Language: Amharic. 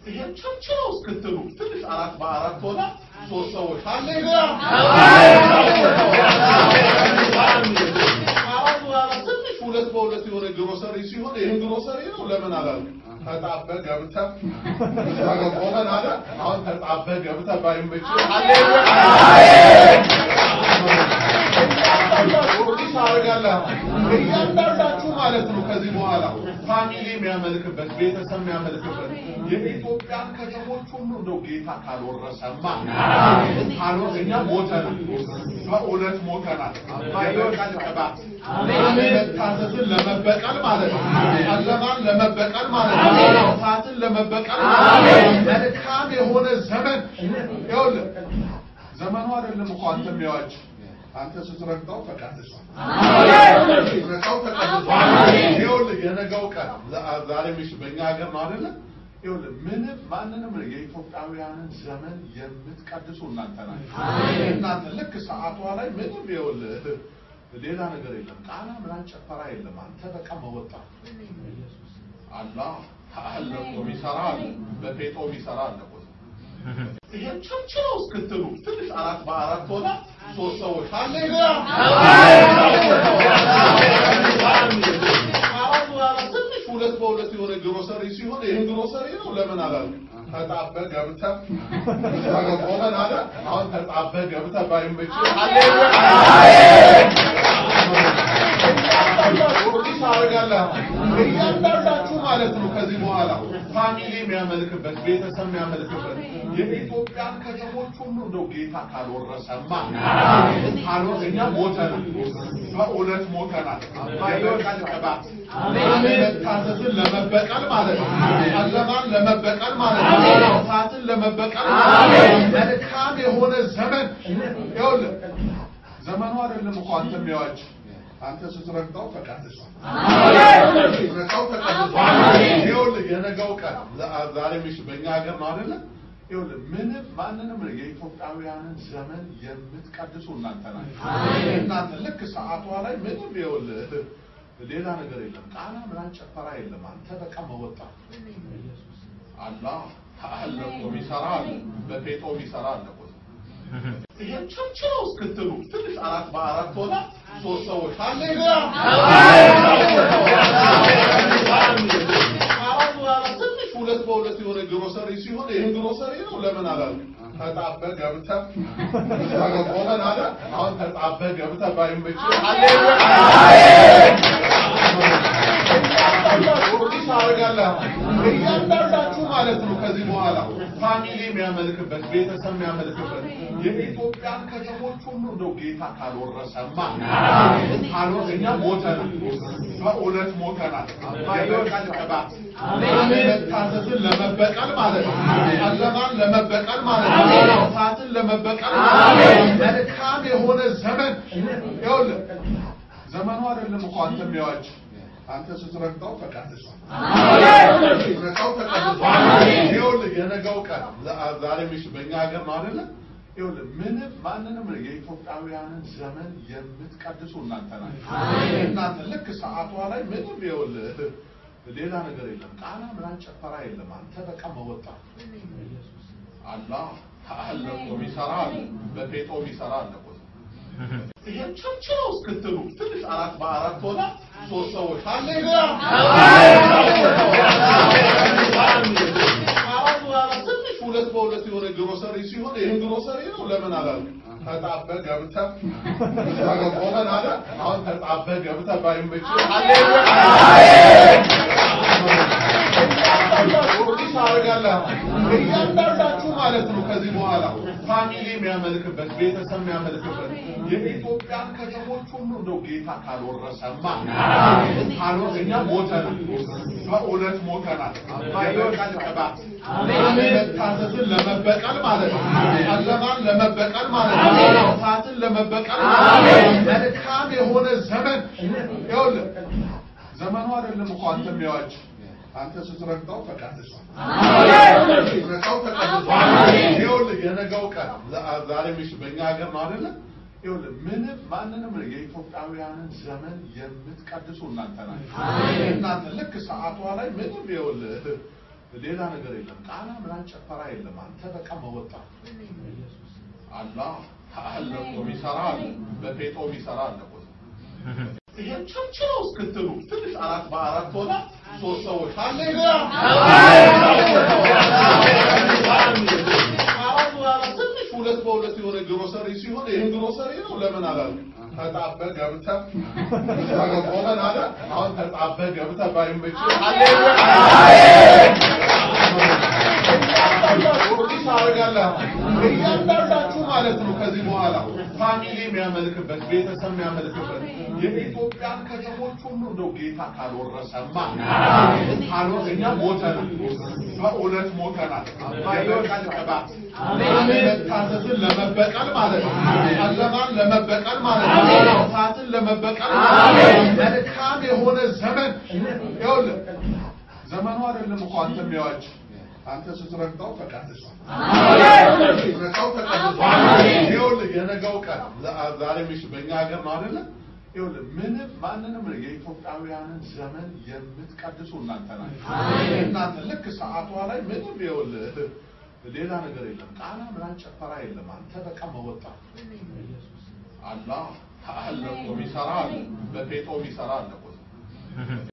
ይሄን ቸርችለው እስክትሉ ትንሽ አራት በአራት ሆና ሶስት ሰዎች ሃሌሉያ አራት በአራት ትንሽ ሁለት በሁለት የሆነ ግሮሰሪ ሲሆን ይህን ግሮሰሪ ነው ለምን አላሉ ተጣበ ገብተ ቆመን አለ አሁን ተጣበ ገብተ ባይመች ሃሌሉያ ኦርዲስ አደርጋለሁ እያንዳንዳችሁ ማለት ነው። ከዚህ በኋላ ፋሚሊ የሚያመልክበት ቤተሰብ የሚያመልክበት የኢትዮጵያን ከተሞች ሁሉ እንደው ጌታ ካልወረሰማ ካልወር እኛ ሞተናል፣ በእውነት ሞተናል። የበቀል ቅባት መታዘዝን ለመበቀል ማለት ነው። ጨለማን ለመበቀል ማለት ነው። እሳትን ለመበቀል ማለት ነው። መልካም የሆነ ዘመን ይኸውልህ ዘመኑ አይደለም እኮ አንተ የሚያዋጅ አንተ ስትረግጠው ተቀድሷል። ስትረግጠው ተቀድሷል። ይኸውልህ የነገው ቀን ዛ- ዛሬ ምሽ በእኛ ሀገር ነው አይደለ? ይኸውልህ ምንም ማንንም የኢትዮጵያውያንን ዘመን የምትቀድሱ እናንተ ናችሁ። እናንተ ልክ ሰዓቷ ላይ ምንም ይኸውልህ ሌላ ነገር የለም። ቃና ምናምን ጨፈራ የለም። አንተ በቃ መወጣት አላህ አለ እኮ የሚሰራ አለ፣ በፌጦ የሚሰራ አለ እኮ ይሄን ቸርችለው እስክትሉ ትንሽ አራት በአራት ሆና ሶስት ሰዎች ሃሌሉያ አራት በአራት ትንሽ ሁለት በሁለት የሆነ ግሮሰሪ ሲሆን ይህን ግሮሰሪ ነው ለምን አላሉ ተጣበ ገብተ ቆመን አለ አሁን ተጣበ ገብተ ባይመች ሃሌሉያ ኦርዲስ አደርጋለሁ እያንዳንዳችሁ ማለት ነው። ከዚህ በኋላ ፋሚሊ የሚያመልክበት ቤተሰብ የሚያመልክበት የኢትዮጵያን ከተሞች ሁሉ እንደው ጌታ ካልወረሰማ ካልወር እኛ ሞተናል፣ በእውነት ሞተናል። የበቀል ቅባት መታዘዝን ለመበቀል ማለት ነው። ጨለማን ለመበቀል ማለት ነው። እሳትን ለመበቀል ማለት ነው። መልካም የሆነ ዘመን ይኸውልህ ዘመኑ አይደለም እኮ አንተ የሚያዋጅ አንተ ስትረግጠው ተቀድሷል። ስትረግጠው ተቀድሷል። ይኸውልህ የነገው ቀን ዛ- ዛሬ ምሽ በእኛ ሀገር ነው አይደለ? ይኸውልህ ምንም ማንንም የኢትዮጵያውያንን ዘመን የምትቀድሱ እናንተ ናችሁ። እናንተ ልክ ሰዓቷ ላይ ምንም ይኸውልህ ሌላ ነገር የለም። ቃና ምናምን ጨፈራ የለም። አንተ በቃ መወጣት አላህ አለ እኮ የሚሰራ አለ፣ በፌጦ የሚሰራ አለ እኮ ይሄን ቸርችለው እስክትሉ ትንሽ አራት በአራት ሆና ሶስት ሰዎች ሃሌሉያ አራት በአራት ትንሽ ሁለት በሁለት የሆነ ግሮሰሪ ሲሆን ይህን ግሮሰሪ ነው ለምን አላሉ ተጣበ ገብተ ቆመን አለ አሁን ተጣበ ገብተ ባይመች ሃሌሉያ ኦርዲስ አደርጋለሁ እያንዳንዳችሁ ማለት ነው። ከዚህ በኋላ ፋሚሊ የሚያመልክበት ቤተሰብ የሚያመልክበት የኢትዮጵያን ከተሞች ሁሉ እንደው ጌታ ካልወረሰማ ካልወር እኛ ሞተናል፣ በእውነት ሞተናል። የበቀል ቅባት መታዘዝን ለመበቀል ማለት ነው። ጨለማን ለመበቀል ማለት ነው። እሳትን ለመበቀል ማለት ነው። መልካም የሆነ ዘመን ይኸውልህ ዘመኑ አይደለም እኮ አንተ የሚያዋጅ አንተ ስትረግጠው ተቀድሷል። ስትረግጠው ተቀድሷል። ይኸውልህ የነገው ቀን ዛ- ዛሬ ምሽ በእኛ ሀገር ነው አይደለ? ይኸውልህ ምንም ማንንም የኢትዮጵያውያንን ዘመን የምትቀድሱ እናንተ ናችሁ። እናንተ ልክ ሰዓቷ ላይ ምንም ይኸውልህ ሌላ ነገር የለም። ቃና ምናምን ጨፈራ የለም። አንተ በቃ መወጣት አላህ አለ እኮ የሚሰራ አለ፣ በፌጦ የሚሰራ አለ እኮ ይሄን ቸርችለው እስክትሉ ትንሽ አራት በአራት ሆና ሶስት ሰዎች ሃሌሉያ አራት በአራት ትንሽ ሁለት በሁለት የሆነ ግሮሰሪ ሲሆን ይህን ግሮሰሪ ነው ለምን አላሉ ተጣበ ገብተ ቆመን አለ አሁን ተጣበ ገብተ ባይመች ሃሌሉያ ኦርዲስ አደርጋለሁ እያንዳንዳችሁ ማለት ነው። ከዚህ በኋላ ፋሚሊ የሚያመልክበት ቤተሰብ የሚያመልክበት የኢትዮጵያን ከተሞች ሁሉ እንደው ጌታ ካልወረሰማ ካልወር እኛ ሞተናል፣ በእውነት ሞተናል። የበቀል ቅባት መታዘዝን ለመበቀል ማለት ነው። ጨለማን ለመበቀል ማለት ነው። እሳትን ለመበቀል ማለት ነው። መልካም የሆነ ዘመን ይኸውልህ ዘመኑ አይደለም እኮ አንተ የሚያዋጅ አንተ ስትረግጠው ተቀድሷል። ስትረግጠው ተቀድሷል። ይኸውልህ የነገው ቀን ዛ- ዛሬ ምሽ በእኛ ሀገር ነው አይደለ? ይኸውልህ ምንም ማንንም የኢትዮጵያውያንን ዘመን የምትቀድሱ እናንተ ናችሁ። እናንተ ልክ ሰዓቷ ላይ ምንም ይኸውልህ ሌላ ነገር የለም። ቃና ምናምን ጨፈራ የለም። አንተ በቃ መወጣት አላህ አለ እኮ የሚሰራ አለ፣ በፌጦ የሚሰራ አለ እኮ። ይሄን ቸርችለው እስክትሉ ትንሽ አራት በአራት ሆና ሶስት ሰዎች ሃሌሉያ አራት በአራት ትንሽ ሁለት በሁለት የሆነ ግሮሰሪ ሲሆን ይህን ግሮሰሪ ነው ለምን አላሉ ተጣበ ገብተህ ቆመን አለ አሁን ተጣበ ገብተህ ባይመች ሃሌሉያ ፕሮዲስ አደርጋለሁ እያንዳንዳችሁ ማለት ነው። ከዚህ በኋላ ፋሚሊ የሚያመልክበት ቤተሰብ የሚያመልክበት የኢትዮጵያን ከተሞች ሁሉ እንደው ጌታ ካልወረሰማ ካልወረ እኛ ሞተናል፣ በእውነት ሞተናል። የበቀል ቅባት አለመታዘዝን ለመበቀል ማለት ነው። ጨለማን ለመበቀል ማለት ነው። እሳትን ለመበቀል ማለት ነው። መልካም የሆነ ዘመን ይኸውልህ ዘመኑ አይደለም እኮ አንተ የሚያዋጅ አንተ ስትረግጠው ተቀድሷል። ስትረግጠው ተቀድሷል። ይኸውልህ የነገው ቀን ዛሬ ምሽ በእኛ ሀገር ነው አይደለ? ይኸውልህ ምንም ማንንም የኢትዮጵያውያንን ዘመን የምትቀድሱ እናንተ ናችሁ። እናንተ ልክ ሰዓቷ ላይ ምንም ይኸውልህ ሌላ ነገር የለም። ቃና ምናምን ጨፈራ የለም። አንተ በቃ መወጣት አላህ አለ እኮ የሚሰራ አለ፣ በፌጦ የሚሰራ አለ እኮ